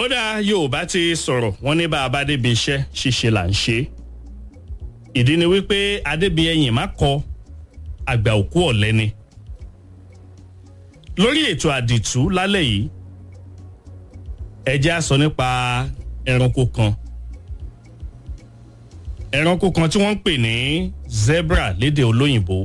ó dáa yorùbá ti sọ̀rọ̀ wọ́n ní bá a bá débi iṣẹ́ ṣíṣe là ń ṣe ìdí ni wípé adébíyẹyìn má kọ àgbà òkú ọ̀lẹ́ ni lórí ètò àdìtú lálẹ́ yìí ẹ jẹ́ á sọ nípa ẹranko kan ẹranko kan tí wọ́n ń pè ní zebra lédè olóyìnbó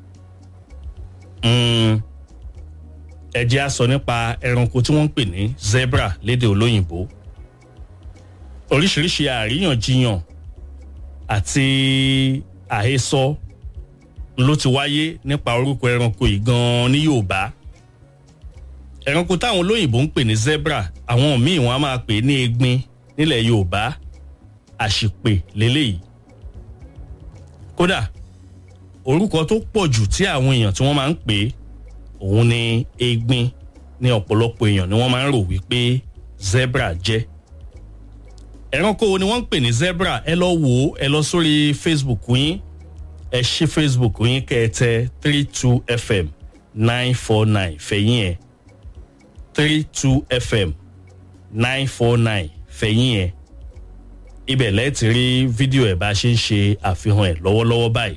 mm, ẹ jẹ́ á sọ nípa ẹranko tí wọ́n ń pè ní zebra lédè olóyìnbó oríṣiríṣi àríyànjiyàn àti àhesọ ló ti wáyé nípa orúkọ ẹranko yìí gan-an ní yorùbá ẹranko táwọn olóyìnbó ń pè ní zebra àwọn míì wọn a máa pè ní egbin nílẹ̀ yorùbá àṣìpè lélẹ́yìí kódà orúkọ tó pọ̀ jù tí àwọn èèyàn tí wọ́n máa ń pè é òun ni egbin ní ọ̀pọ̀lọpọ̀ èèyàn ni wọ́n máa ń rò wípé zebra jẹ́ ẹranko wo ni wọ́n ń pè ní zebra ẹ lọ wò ó ẹ lọ sórí facebook yín ẹ ṣí facebook yín kẹ́ ẹ tẹ three two fm nine four nine fẹ̀yìn ẹ̀ three two fm nine four nine fẹ̀yìn ẹ̀ ibẹ̀ lẹ́ẹ̀tì rí fídíò ẹ̀ bá ṣe ń ṣe àfihàn ẹ̀ lọ́wọ́lọ́wọ́ báyìí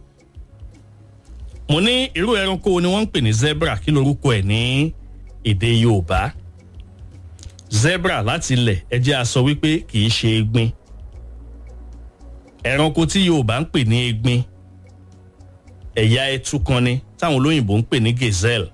mo ní irú ẹranko wo ni wọ́n ń pè ní zebra kí lorúkọ ẹ̀ ní èdè yorùbá zebra láti ilẹ̀ ẹ jẹ́ a sọ wípé kì í ṣe egbin ẹranko tí yorùbá ń pè ní egbin ẹ̀yà ẹtu kan ni táwọn olóyìnbó ń pè ní gazelle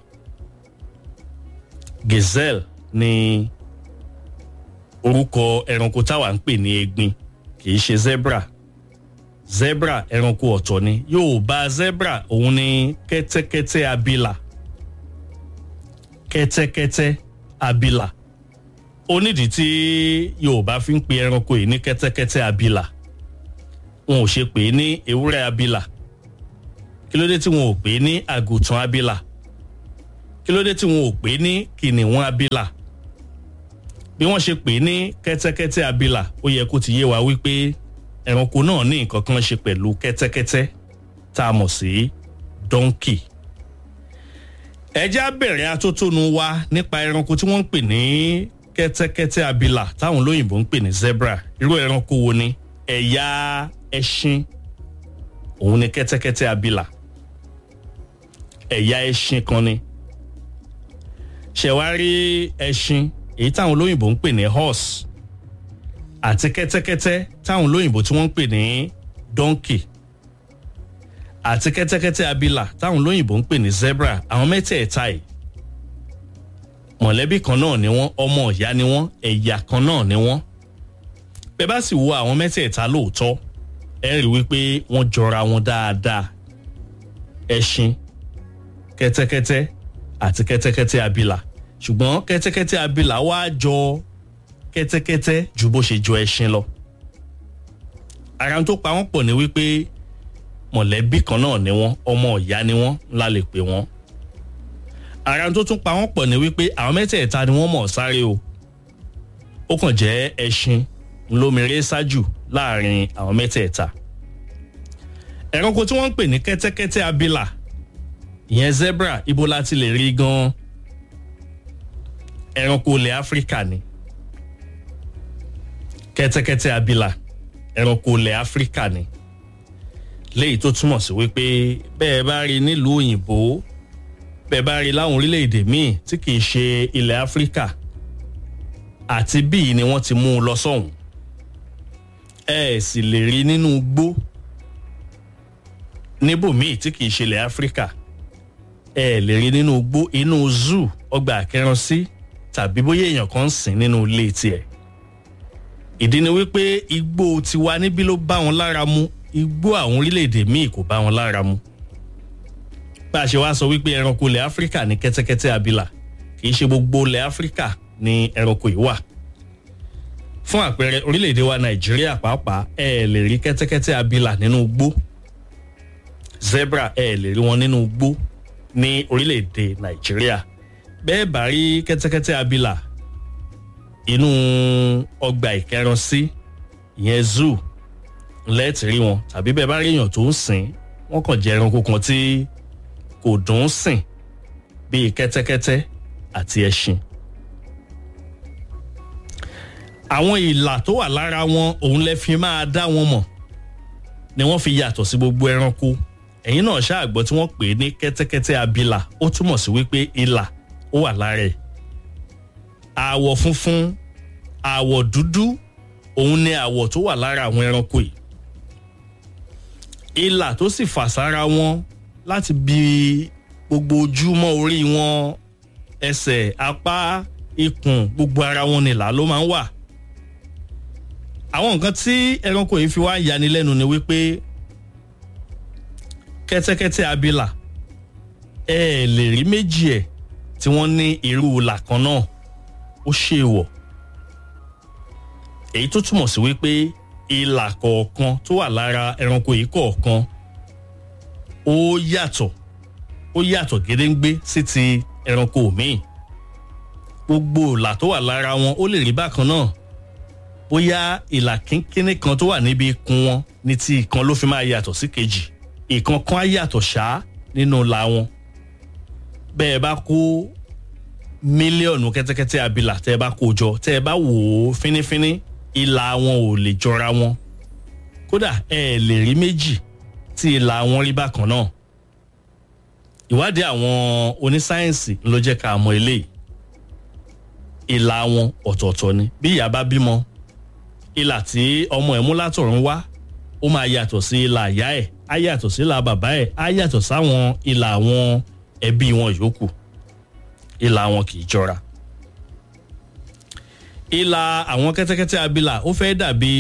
gazelle ni orúkọ ẹranko táwa ń pè ní egbin kì í ṣe zebra zebra ẹranko ọ̀tọ̀ ni yorùbá zebra òun ni kẹ́tẹ́kẹ́tẹ́ abila kẹ́tẹ́kẹ́tẹ́ abila onídìí tí yorùbá fi ń pe ẹranko yìí ní kẹ́tẹ́kẹ́tẹ́ abila wọn ò ṣe pè é ní ewúrẹ́ abila kí ló dé tí wọn ò pè é ní àgùntàn abila kí ló dé tí wọn ò pè é ní kìnìún abila bí wọ́n ṣe pè é ní kẹ́tẹ́kẹ́tẹ́ abila ó yẹ kó ti yé wa wípé ẹranko náà ní nǹkan kan ṣe pẹ̀lú kẹ́tẹ́kẹ́tẹ́ tá a mọ̀ sí donkey. ẹja bẹ̀rẹ̀ atótónu wa nípa ẹranko tí wọ́n ń pè ní kẹ́tẹ́kẹ́tẹ́ abila táwọn olóyìnbó ń pè ní zebra irú ẹranko wo ni ẹ̀yà ẹṣin òun ni kẹ́tẹ́kẹ́tẹ́ abila ẹ̀yà ẹṣin kan ni ṣẹ̀wárí ẹṣin èyí táwọn olóyìnbó ń pè ní horse àti kẹ́tẹ́kẹ́tẹ́ táwọn olóyìnbó tí wọ́n ń pè ní donkey àti kẹ́tẹ́kẹ́tẹ́ abila táwọn olóyìnbó ń pè ní zebra àwọn mẹ́tẹ̀ẹ̀ta yìí mọ̀lẹ́bí kan náà ni wọ́n ọmọ ìyá ni wọ́n ẹ̀yà kan náà ni wọ́n bẹ́ẹ̀ bá sì wo àwọn mẹ́tẹ̀ẹ̀ta lóòótọ́ ẹ rí wípé wọ́n jọra wọn dáadáa ẹṣin kẹ́tẹ́kẹ́tẹ́ àti kẹ́tẹ́kẹ́tẹ́ abila ṣùgbọ́n kẹ́tẹ́kẹ́tẹ́ abila wá jọ kẹ́tẹ́kẹ́tẹ́ ju bó ṣe jọ ẹṣin lọ. ara tó pa wọ́n pọ̀ ní wípé mọ̀lẹ́bí kan náà ni wọ́n ọmọ ìyá ni wọ́n ńlá lè pè wọ́n. ara tó tún pa wọ́n pọ̀ ní wípé àwọn mẹ́tẹ̀ẹ̀ta ni wọ́n mọ̀ sáré o. ó kàn jẹ́ ẹṣin ńlọmọrẹ́ ṣáájú láàrin àwọn mẹ́tẹ̀ẹ̀ta. ẹranko tí wọ́n ń pè ní kẹ́tẹ́kẹ́tẹ́ abila ìyẹn zebra ibo la ti lè rí gan-an ẹranko ilẹ̀ áfíríkà ni kẹ́tẹ́kẹ́tẹ́ abila ẹranko ilẹ̀ áfíríkà ni léyìí tó túmọ̀ sí wípé bẹ́ẹ̀ bá rí nílùú òyìnbó bẹ́ẹ̀ bá rí láwọn orílẹ̀-èdè míì tí kìí ṣe ilẹ̀ áfíríkà àti bíi ni wọ́n ti mú un lọ sọ́hùn ẹ sì lè rí nínú igbó níbòmíì tí kìí ṣe ilẹ̀ áfíríkà ẹ lè rí nínú igbó inú zoo ọgbà àkẹrànsí tàbí bóyá èèyàn kan ń sìn nínú ilé tiẹ̀ ìdí ni wípé igbó tiwa níbí ló bá wọn lára mu igbó àwọn orílẹ̀-èdè míì kò bá wọn lára mu bá a ṣe wá sọ wípé ẹranko ilẹ̀ áfíríkà ní kẹ́tẹ́kẹ́tẹ́ abila kì í ṣe gbogbo ilẹ̀ áfíríkà ní ẹranko yìí wà fún àpẹẹrẹ orílẹ̀-èdè wa nàìjíríà pàápàá ẹ lè rí kẹ́tẹ́kẹ́tẹ́ abila nínú igbó zebra ẹ lè rí wọn nínú igbó ní orílẹ̀-èdè nàìjíríà bẹ́ẹ̀ bá rí kẹ́tẹ́kẹ́tẹ́ abila inú ọgbà ìkẹransí ìyẹn zoo lẹ́ẹ̀tì rí wọn tàbí bẹ́ẹ̀ bá rí èèyàn tó ń sìn wọ́n kàn jẹ́ ẹranko kan tí kò dùn ún sìn bíi kẹ́tẹ́kẹ́tẹ́ àti ẹṣin. àwọn ìlà tó wà lára wọn òun lẹ fi máa dá wọn mọ̀ ni wọ́n fi yàtọ̀ sí gbogbo ẹranko ẹ̀yin náà ṣáàgbọ́ tí wọ́n pè é ní kẹ́tẹ́kẹ́tẹ́ abilà ó túmọ̀ sí wípé ìlà ó wà lára ẹ̀ àwọ̀ funfun àwọ̀ dúdú òun ni àwọ̀ tó wà lára àwọn ẹranko yìí ìlà tó sì fà sára wọn láti bí gbogbo ojúmọ́ orí wọn ẹsẹ̀ apá ikùn gbogbo ara wọn nìlà ló máa ń wà àwọn nǹkan tí ẹranko yìí fi wá yani lẹ́nu ni wípé kẹ́tẹ́kẹ́tẹ́ abilà ẹ ẹ̀ lè rí méjì ẹ̀ tí wọ́n ní irú ìlà kan náà ó ṣe wọ̀ èyí tó túmọ̀ sí wípé ìlà kọ̀ọ̀kan tó wà lára ẹranko yìí kọ̀ọ̀kan ó yàtọ̀ ó yàtọ̀ gédéǹgbé sí ti ẹranko míì gbogbo ìlà tó wà lára wọn ó lè rí bákan náà bóyá ìlà kínkínní kan tó wà níbi ikùn wọn ní ti ìkan ló fi máa yàtọ̀ sí kejì ìkan kan á yàtọ̀ ṣáá nínú ìlà wọn bẹ́ẹ̀ bá kó mílíọ̀nù kẹ́tẹ́kẹ́tẹ́ abilà tẹ́ ẹ bá kó jọ tẹ́ ẹ bá wò ó fínífíní ìlà wọn ò lè jọra wọn kódà ẹ ẹ̀ lè rí méjì tí ìlà wọn rí bákan náà ìwádìí àwọn onísáyẹ̀nsì ló jẹ́ ká mọ̀ eléyìí ìlà wọn ọ̀tọ̀ọ̀tọ̀ ni bí ìyá bá bímọ ìlà tí ọmọ ẹ̀ mú látọ̀run wá ó máa yàtọ̀ sí ìlà ìyá ẹ̀ á yàtọ̀ sí ìlà bàbá ẹ̀ á yàtọ̀ sáwọn ìlà àwọn ẹbí wọn yòókù ìlà wọn kì í jọra ìlà àwọn kẹ́tẹ́kẹ́tẹ́ abilà ó fẹ́ dàbí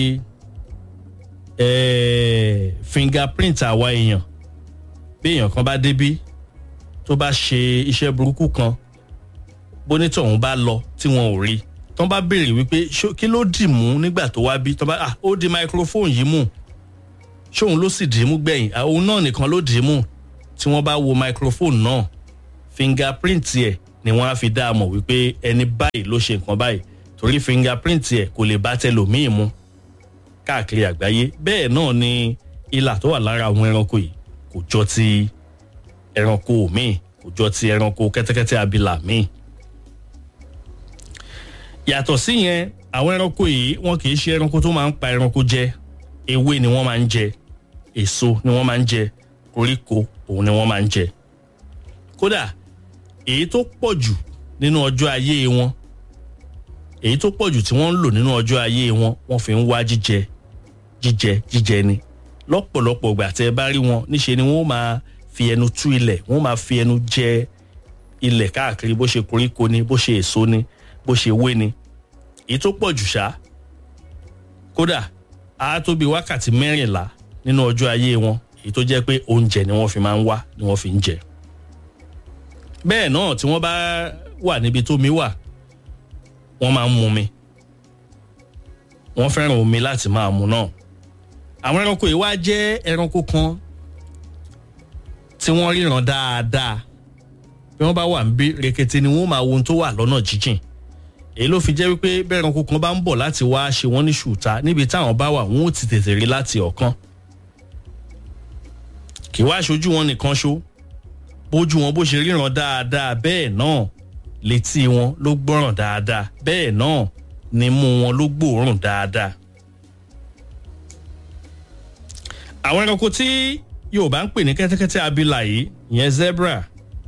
eh, fingerprint àwa èèyàn bí èèyàn kan bá débí tó bá ṣe iṣẹ́ burúkú kan bónítọ̀ òun bá lọ tí wọn ò rí tán bá béèrè wípé kí ló dì mú nígbà tó wá bí tán bá ah ó di microphone yìí mú ṣóun ló sì dì í mú gbẹ̀yìn òun náà nìkan ló dì í mú tí wọ́n bá wo microphone náà fingerprint ẹ̀ ni wọ́n á fi dá a mọ̀ wípé ẹni báyìí ló ṣe nǹkan báyìí torí fingerprint ẹ̀ kò lè bá tẹlòmíì mu káàkiri àgbáyé bẹ́ẹ̀ náà ni ìlà tó wà lára àwọn ẹranko yìí kò jọ ti ẹranko míì kò jọ ti ẹranko kẹ́tẹ́kẹ́tẹ́ abilà míì yàtọ̀ sí yẹn àwọn ẹranko yìí wọn kì í ṣe ẹranko tó máa ń pa ẹranko jẹ ewé ni wọ́n máa ń jẹ èso ni wọ́n máa ń jẹ koríko òun ni wọ́n máa ń jẹ kódà èyí tó pọ̀ jù nínú ọjọ́ ayé wọn èyí tó pọ̀ jù tí wọ́n ń lò nínú ọjọ́ ayé wọn wọ́n fi ń wá jíjẹ jíjẹ jíjẹ ni lọ́pọ̀lọpọ̀ ìgbà tẹ́ ẹ bá rí wọn níṣe ni wọ́n máa fi ẹnu tú ilẹ̀ wọ́n máa fi ẹnu jẹ ilẹ̀ káàkiri bó ṣe koríko ni bó ṣe èso ni bó ṣe wé ni èyí tó pọ̀ jù ṣá kódà á tó bí wákàtí mẹ́rìnlá nínú ọjọ́ ayé wọn èyí tó jẹ́ pé oúnjẹ ni wọ́n fi máa ń wá ni wọ́n fi ń jẹ bẹ́ẹ̀ náà tí wọ́n bá wà níbi tó mi wà wọ́n máa ń mu mi wọ́n fẹ́ràn omi láti máa mu náà àwọn ẹranko yìí wá jẹ́ ẹranko kan tí wọ́n ríran dáadáa bí wọ́n bá wà ń bí rekete ni wọ́n máa wo ohun tó wà lọ́nà jíjìn èyí ló fi jẹ́ wípé bẹ́ẹ̀ ẹranko kan bá ń bọ̀ láti wá ṣe wọ́n ní ṣùtá níbi táwọn bá wà wọ́n ó ti tètè rí láti ọ̀kan kì í wá aṣojú wọn nìkan ṣó bójú wọn bó ṣe ríran dáadáa bẹ́ẹ̀ náà létí wọn ló gbọ́ràn dáadáa bẹ́ẹ̀ náà nímú wọn ló gbòòrùn dáadáa. àwọn ẹranko tí yorùbá ń pè ní kẹ́tẹ́kẹ́tẹ́ abilà yìí ìyẹn zebra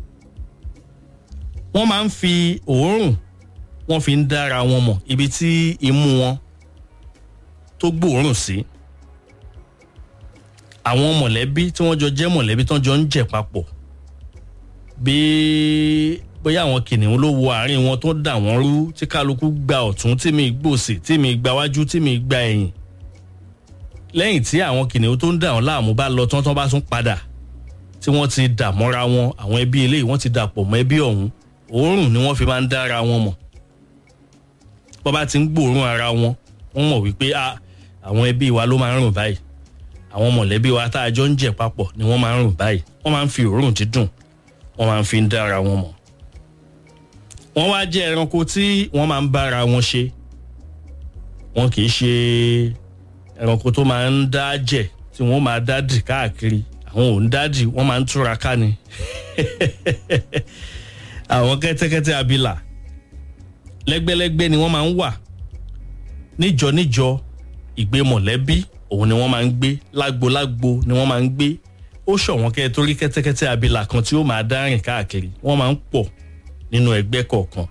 wọ́n máa ń fi òórùn wọ́n fi ń dára wọn mọ̀ ibi tí imú wọn tó gbòòrùn sí. àwọn mọ̀lẹ́bí tí wọ́n jọ jẹ́ mọ̀lẹ́bí tán jọ ń jẹ̀ papọ̀ bí bóyá àwọn kìnìún ló wo àárín wọn tó dà wọ́n rú tí kálukú gba ọ̀tún tí mi gbòsì tí mi gba wájú tí mi gba ẹ̀yìn lẹ́yìn tí àwọn kìnìún tó ń dà wọ́n láàmú bá lọ tán tán bá tún padà tí wọ́n ti dà mọ́ra wọn àwọn ẹbí eléyìí wọ́n ti dà pọ̀ mọ́ ẹbí ọ̀hún òórùn ni wọ́n fi máa ń dára wọn mọ̀ bọ́ bá ti ń gbòòrùn ara wọn wọ́n mọ̀ wípé àwọn ẹbí wa ló máa ń rùn báyìí àwọn mọ̀lẹ́bí wa tá a jọ ń jẹ papọ̀ ni wọ́n máa ń rùn báyìí wọ́n máa ń fi òórùn dídùn wọ́n máa ń fi ń dára wọn mọ̀ wọ́n wá jẹ́ ẹranko tí wọ́n máa ń bára wọn ṣe wọn kì í ṣe ẹranko tó máa ń dá jẹ tí wọ́n máa dá dì káàkiri àwọn ò ń dá dì wọ́n máa ń túra ká ni àwọn kẹ́tẹ́kẹ́tẹ́ abilà lẹ́gbẹ́lẹ́gbẹ́ ni wọ́n máa ń wà níjọ níjọ ìgbé mọ̀lẹ́bí òun ni wọ́n máa ń gbé lágbo-lágbo ni wọ́n máa ń gbé ó ṣọ̀wọ́n kẹ́ ẹ torí kẹ́tẹ́kẹ́tẹ́ abilà kan tí ó máa dá rìn káàkiri wọ́n máa ń pọ̀ nínú ẹgbẹ́ kọ̀ọ̀kan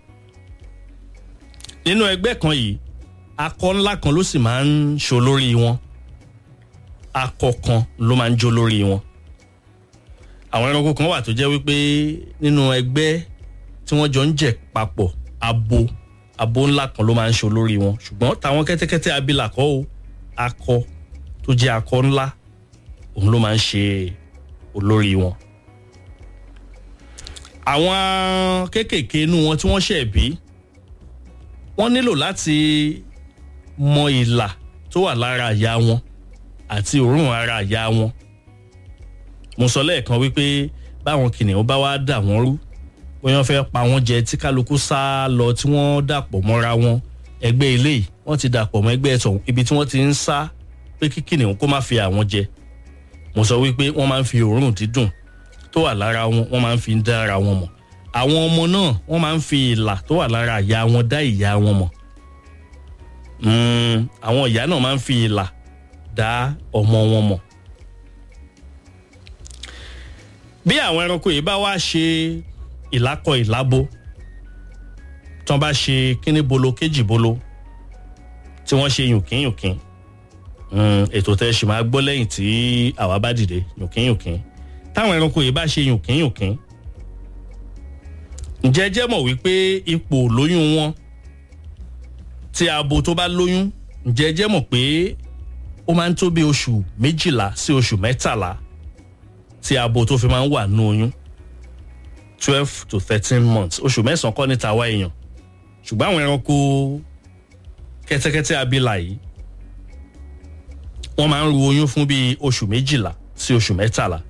nínú ẹgbẹ́ kan yìí akọ ńlá kan ló sì máa ń ṣo lórí wọn akọ kan ló máa ń jó lórí wọn àwọn ẹranko kan wà tó jẹ́ wípé nínú ẹgbẹ́ tí wọ́n jọ ń jẹ papọ̀ abo abo ńlá kan ló máa ń ṣo lórí wọn ṣùgbọ́n táwọn kẹ́tẹ́kẹ́tẹ́ abilà kọ́ o akọ tó jẹ́ akọ ńlá òun ló máa ń ṣe olórí wọn. àwọn kéékèèké inú wọn tí wọ́n ṣẹ̀ bí wọ́n nílò láti mọ ìlà tó wà lára àyà wọn àti òórùn ara àyà wọn. mo sọ lẹ́ẹ̀kan wípé báwọn kìnìún bá wá dà wọ́n rú bóyá wọ́n fẹ́ pa wọ́n jẹ tí kálukú sá lọ tí wọ́n dàpọ̀ mọ́ra wọn ẹgbẹ́ eléyìí wọ́n ti dàpọ̀ mọ́ ẹgbẹ́ ẹ̀tọ̀ ibi tí wọ́n ti ń sá pé kí kìnìún kó má fi àwọn jẹ mo sọ wípé wọ́n máa ń fi òórùn dídùn tó wà lára wọn wọ́n máa ń fi dá ara wọn mọ̀ àwọn ọmọ náà wọ́n máa ń fi ìlà tó wà lára ìyá wọn dá ìyá wọn mọ̀ àwọn ìyá náà máa ń fi ìlà dá ọmọ wọn mọ̀ bí àwọn ẹranko yìí bá wá ṣe ìlákọ ìlábo tí wọ́n bá ṣe kíní bolo kéjì bolo tí wọ́n ṣe yùnkínyùnkín ètò tẹ́ ṣì máa gbọ́ lẹ́yìn tí àwa bá dìde yùnkínyùnkín táwọn ẹranko yìí bá ṣe yùnkínyùnkín ǹjẹ́ jẹ́ mọ̀ wípé ipò lóyún wọn tí abo tó bá lóyún ǹjẹ́ jẹ́ mọ̀ pé ó máa ń tó bí oṣù méjìlá sí oṣù mẹ́tàlá tí abo tó fi máa ń wà nú oyún twelve to thirteen months oṣù mẹ́sàn-án kọ́ ní tàwa èèyàn ṣùgbọ́n àwọn ẹranko kẹ́tẹ́kẹ́tẹ́ abilà yìí wọ́n máa ń ru oyún fún bíi oṣù méjìlá sí oṣù mẹ́tàlá